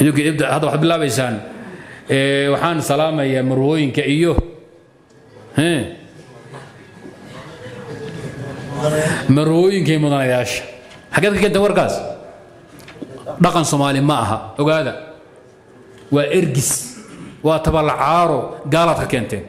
idinku ibda hadda waxaad bilaabaysaan ee, waxaan salaamayaa marwooyinka iyo he marwooyinka iyo mudanayaasha xaggeed ka keenteen warkaas dhaqan soomaali ma aha ogaada waa ergis waa tabalacaaro gaalaad ka keenteen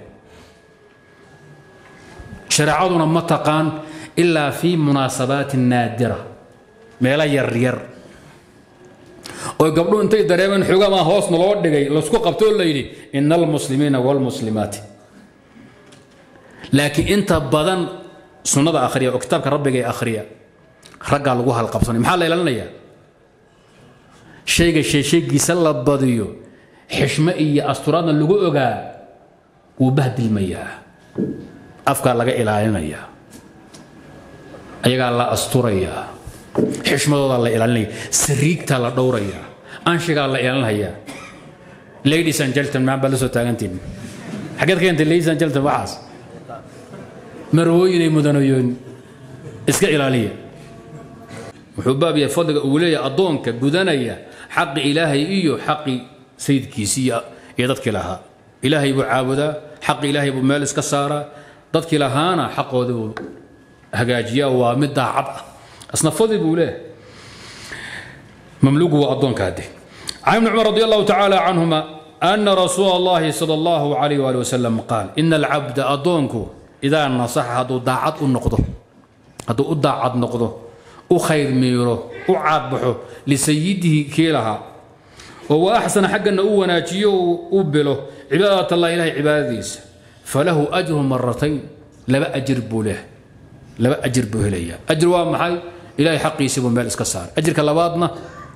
shareecaduna ma taqaan ilaa fi munaasabaati naadira meelo yaryar oo gabdhu intay dareemeen xogamaa hoosna loo dhigay laisku qabto oo la yidhi ina almuslimiina waalmuslimaati laakiin inta badan sunnada akhriya oo kitaabka rabbiga ee akhriya raggaa lagu halqabsanay maxaa la ilaalinayaa shayga sheeshaygiisa la badiyo xishmo iyo asturaadna lagu ogaa wuu bahdilmayaa afkaa laga ilaalinayaa ayagaa la asturayaa xishmadoodaa la ilaalinaya sariigtaa la dhowrayaa anshigaa la ilaalinayaa ladies and gentlemen baa la soo taagantiin xaggeed ka keentay ladies and gentlemen waxaas marwooyinay mudanayoon iska ilaaliya wuxuu baab yahay fadliga uu leeyahay addoonka gudanaya xaqi ilaahay iyo xaqi sayidkiisi iyo iyo dadkii lahaa ilaahay buu caabudaa xaqi ilaahay buu meel iska saaraa dadkii lahaana xaqoodii buu hagaajiyaa waa mid daacad ah asna fadli buu leeyahay mamluugu waa addoonka hadde can ibni cumar radi allahu tacaala canhuma ana rasuula allahi sala allahu calayh waali wasalam qaal ina alcabda addoonku idaa nasaxa hadduu daacad u noqdo hadduu u daacad noqdo u khayr miiro u caadbaxo lisayidihi kii lahaa oo wa axsana xaggana u wanaajiyo u bilo cibaadat allah ilahay cibaadadiisa falahu ajru maratayn laba ajir buu leh laba ajir buu helaya ajir waa maxay ilahay xaqiisi buu meel iska saaray ajirka labaadna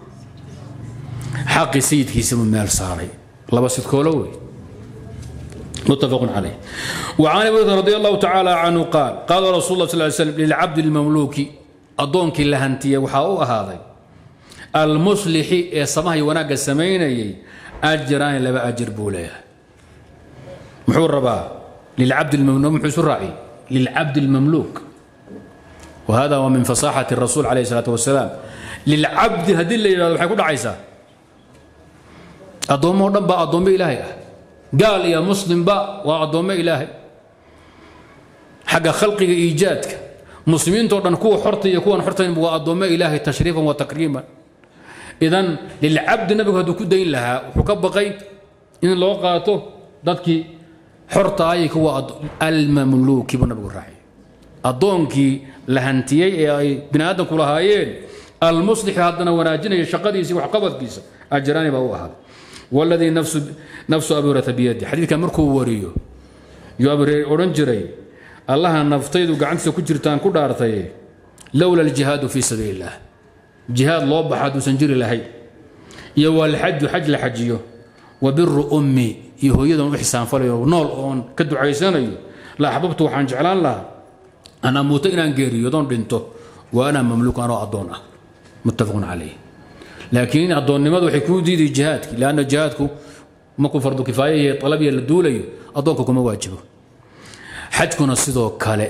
xaqii sayidkiisa buu meel saaray laba sidkoolo wey متفق عليه وعن ابي هريره رضي الله تعالى عنه قال قال رسول الله صلى الله عليه وسلم للعبد المملوك أضونك لهنتي وحاو هذا المصلح سماه وناق السميني أجران لبا أجر بوليه محور ربا للعبد المملوك محور الرأي للعبد المملوك وهذا ومن فصاحة الرسول عليه الصلاة والسلام للعبد هدي اللي حيكون عيسى أضوم ودنبا أضوم إلهي قال يا مسلم با وأضوم إلهي حق خلقه إيجادك مسلمين تودن كو حرتي يكون حرتين وأضوم إلهي تشريفا وتكريما إذن للعبد نبي هدو كدين لها وحكبقي إن لو قاته ضدك حرتا أيك هو المملوك بنبي الرحيم أضونكي لهنتيي أي بني آدم كلهايين المصلح هذا وناجنا شقديسي وحقبتكيس أجراني بهو هذا والذي نفس نفس أبي هريرة بيده حديث كان مركو وريو يو أبي هريرة أورنجري الله نفتيد وقعنت كجرتان كدارتي لولا الجهاد في سبيل الله جهاد لو بحد وسنجري لهي يو الحج حج لحجيو وبر أمي يهو يدن إحسان فليو نول أون كدو عيسانيو لا حببت وحان جعلان لها أنا موت إن غيري يدون دينتو وأنا مملوك أنا أدون متفق عليه لكن أدون نمد وحي كو ديدي جهادك لأن جهادك مكو فرض كفاية طلبية للدولة أدونك كما واجبه حجكنا سيدو كالي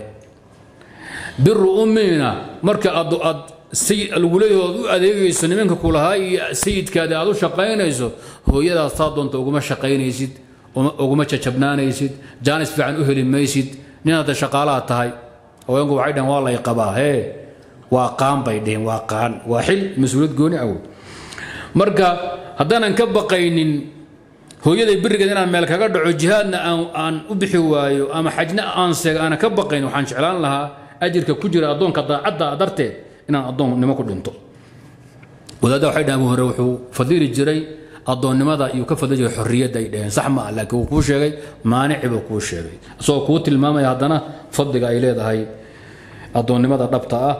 بر أمنا مركا أد أد سي الولي أديغيسو نمنك كلها سيد كادي أدو شقينيسو هو يدا صادون توغما شقينيسيد وغما تشبنانيسيد جانس فعن أهل ميسيد نينا دا شقالات تهي haweenku waxay dhaheen waa lay qabaa hee waa qaan bay dheheen waa qaan waa xil mas-uuliyad gooni awow marka haddaanan ka baqaynin hooyaday berigeed inaan meel kaga dhaco jihaadna aan aan u bixi waayo ama xajna aan seega aanan ka baqayn waxaan jeclaan lahaa ajirka ku jira addoonka daacadda darteed inaan addoonnimo ku dhinto wadaadda waxay dhaheen abu hore wuxuu fadili jiray addoonnimada iyo ka fadli jiray xorriyadda ay dhaheen sax ma ah laakiin wuu kuu sheegay maanici buu kuu sheegay isagoo kuu tilmaamaya haddana fadliga ay leedahay addoonnimada dhabta ah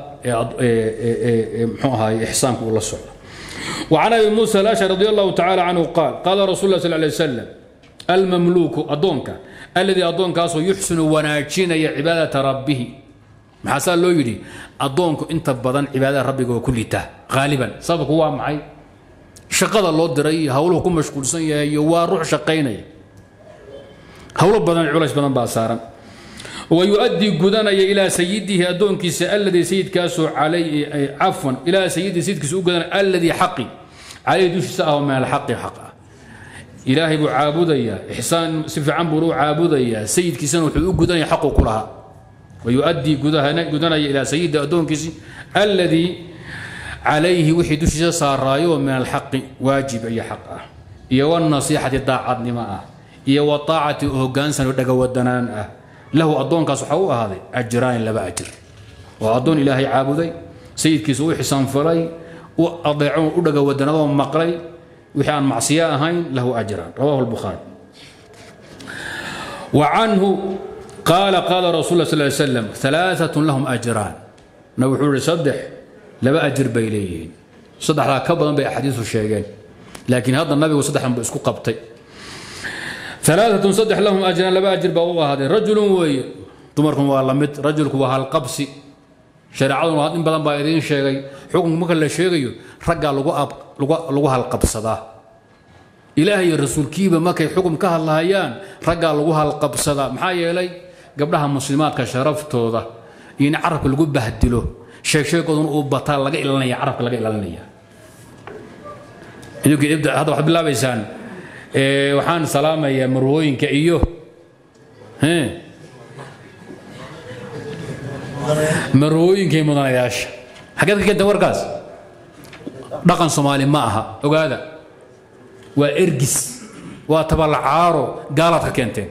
ee muxuu ahaay ixsaanku uu la socdo وعن ابي موسى الاشعري رضي الله تعالى عنه قال قال رسول الله صلى الله عليه وسلم المملوك أدونك الذي أدونك أصو يحسن وناجين عبادة ربه maxaasaa loo yidhi addoonku inta badan cibaadada rabbiga waa ku litaa haaliban sababku waa maxay shaqada loo diray iyo hawluhu ku mashquulsan yahay iyo waa ruux shaqaynaya hawlo badan culays badan baa saaran ويؤدي قدنيا إلى سيده أدونكيس الذي سيد كاسو علي عفوا إلى سيد سيد كاسو قدن الذي حقي calayhi dushiisa ah oo min alxaqi xaq ah ilaahay buu caabudayaa ixsaan si fiican buuna u caabudayaa sayidkiisana wuxuu u gudanaya xaquu ku lahaa wayu'addii gudanaya ilaa sayidi addoonkiisi alladii calayhi wixii dushiisa saaraayo oo min alxaqi waajib iyo xaq ah iyo wanasiixati daacadnimo ah iyo waaacati hogaansan oo dhagawadanaan ah lahu addoonkaas waxaa u ahaaday ajraani laba ajir oo addoon ilaahay caabuday sayidkiisa u xisaanfalay u adeeco u dhagawadanadoo maqlay wixii aan macsiyo ahayn lahu ajraan rawahu lbukhaari wa canhu qaala qaala rasul sal ly slam alaaatun lahum ajraan na wuxuu ihi saddex laba ajir bay leeyihiin saddexdaa ka badan bay axaadiisu sheegeen laakiin hadda nabigu saddexdan bu isku qabtay alaaatun saddex lahum ajraan laba ajir baa u ahaaday rajulun weeye dumarkun waa la mid rajulku waa halqabsi shareecaduna in badan baa idiin sheegay xukunka marka la sheegayo raggaa lagu halqabsadaa ilaah iyo rasuulkiiba markay xukum ka hadlahayaan raggaa lagu halqabsadaa maxaa yeelay gabdhaha muslimaadka sharaftooda iyo in carabka lagu bahdilo sheegsheegooduna uu bataa laga ilanaya carabka laga ilanaya hadda waxaad bilaabaysaan waxaan salaamayaa marwooyinka iyo marwooyinkay mudanayaasha xageed ka keenteen warkaas dhaqan soomaali ma aha ogaada waa ergis waa tabalacaaro gaalaad ka keenteen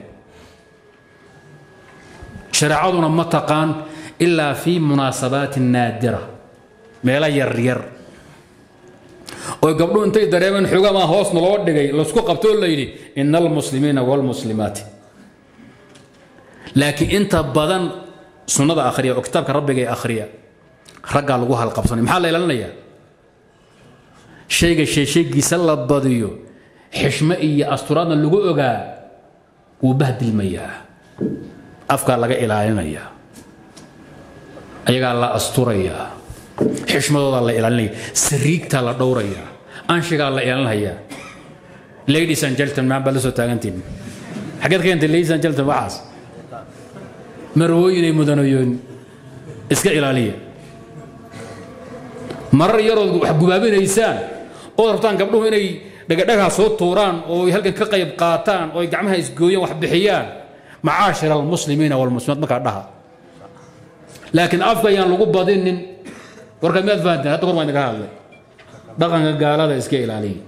shareecaduna ma taqaan ilaa fii munaasabaati naadira meelo yaryar oo gabdhu intay dareemeen xoogamaa hoosna loo dhigay laysku qabto oo la yidhi ina almuslimiina waalmuslimaati laakiin inta badan sunnada akhriya oo kitaabka rabbiga ee akhriya raggaa lagu halqabsanay maxaa la ilaalinayaa shayga sheesheegiisa la badiyo xishmo iyo asturaadna lagu ogaa wuu bahdilmayaa afkaa laga ilaalinayaa ayagaa la asturayaa xishmadoodaa la ilaalinaya sariigtaa la dhowrayaa anshigaa la ilaalinayaa ladies and gentleman baa la soo taagantiin xageed ka keentay ladies and gentleman waxaas marwooyinay mudanayoon iska ilaaliya marar yarood wax gubaabinaysaan ood rabtaan gabdhuhu inay dhagadhagaa soo tuuraan oo ay halkan ka qayb qaataan oo ay gacmaha isgooyaan wax bixiyaan macaashir almuslimiina walmuslimaat markaa dhaha laakiin afka ayaan lagu badinin warka miyaad fahanteen hadda kor baan idinka hadlay dhaqanka gaalada iska ilaaliya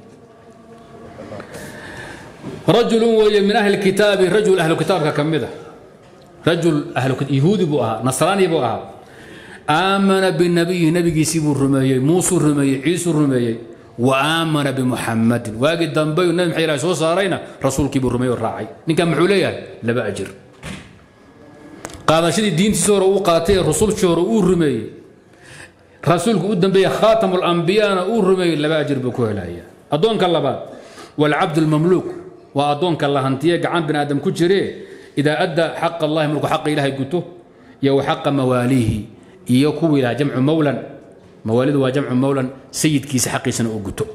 rajulun weeye min ahli kitaabi rajul ahlu kitaabka ka mid a rajul yahuudi buu ahaa nasraani buu ahaa aamana binabiyi nabigiisii buu rumeeyey muusuu rumeeyey ciisuu rumeeyey wa aamana bimuxamadin waagii dambeyu nabi maxay ilahay soo saarayna rasuulkii buu rumeeyey oo raacay ninkan muxuu leeyahay laba ajir qaadashadii diintiisa hore uu qaatay ee rusulshii hore uu rumeeyey rasuulku u dambeeyey khaatamu lambiyana uu rumeeyey laba ajir buu ku helaya addoonka labaad walcabd lmamluuk waa addoonka la hantiye gacan bini aadam ku jiree idaa adda xaq allahi markuu xaqa ilaahay guto iyo wa xaqa mawaaliihi iyo kuwii lahaa jamcu mowlan mawaalidu waa jamcu mowlan sayidkiisa xaqiisana uu guto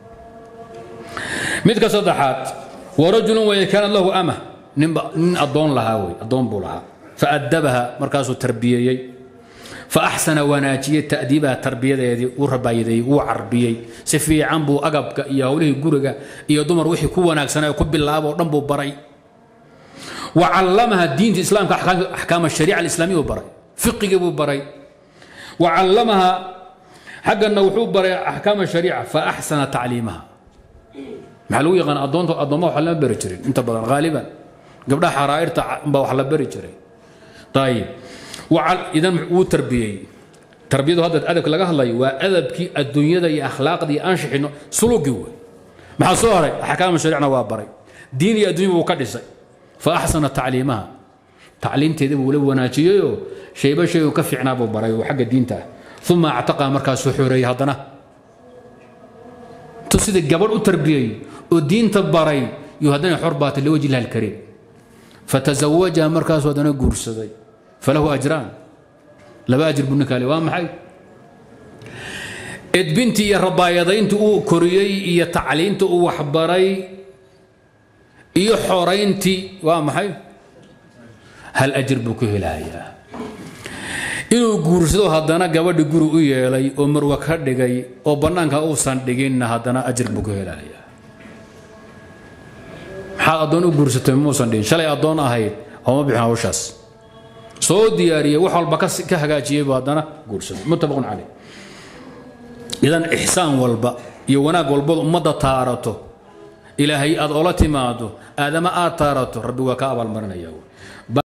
midka saddexaad wa rajulun weye kaanad lahu ama ninba nin addoon lahaa wey addoon buu lahaa faadabaha markaasuu tarbiyeeyey faaxsana wanaajiyey ta'diibaha tarbiyadeedii uu rabaayadeeyey wuu carbiyey si fiican buu agabka iyo howlihii guriga iyo dumar wixii ku wanaagsanaa ku bilaaba oo dhan buu baray wa callamaha diinta islaamka axkaam ashariica alislaamiya buu baray fiqigii buu baray wa callamaha xaggana wuxuu baray axkaam ashariica fa axsana tacliimaha maxaa lagu yaqaan addoonta addoommaha wax lama bari jirin inta badan haaliban gabdhaha xaraa'irta baa wax la bari jiray ayib idan wuu tarbiyey tarbiyadu hadda adabka laga hadlayo waa adabkii adduunyada iyo akhlaaqda iyo anshixino sulugii wey maxaa soo haray axkaam shariicna waa baray diin iyo adduunya buu ka dhisay fa axsana tacliimaha tacliimteedii buu la wanaajiyeyoo shayba shay uu ka fiicnaa buu baray oo xagga diinta ah uma actaqa markaasuu xoreeyey haddana tu sidii gabadh u tarbiyey oo diinta baray yuu haddana xor baatay liwajhi illahi alkariim fatazawajaha markaasuu haddana guursaday falahu ajraan laba ajir buu ninkaale waa maxay edbintii iyo rabaayadayntii uu koriyey iyo tacliinta uu waxbaray iyo xorayntii waa maxay hal ajir buu ku helayaa inuu guursado haddana gabadhi guri u yeelay oo marwa ka dhigay oo bannaanka uusan dhiginna haddana ajir buu ka helaya maxaad addoon u guursatay muusan dhigin shalay addoon ahayd ooma bixin hawshaas soo diyaariyey wax walba ka hagaajiyey buu haddana guursaday muttafaqun caleyh idan ixsaan walba iyo wanaag walbad ummadda taarato ilaahay aad ola timaado aadama aad taarato rabbi waa ka abaalmarinaya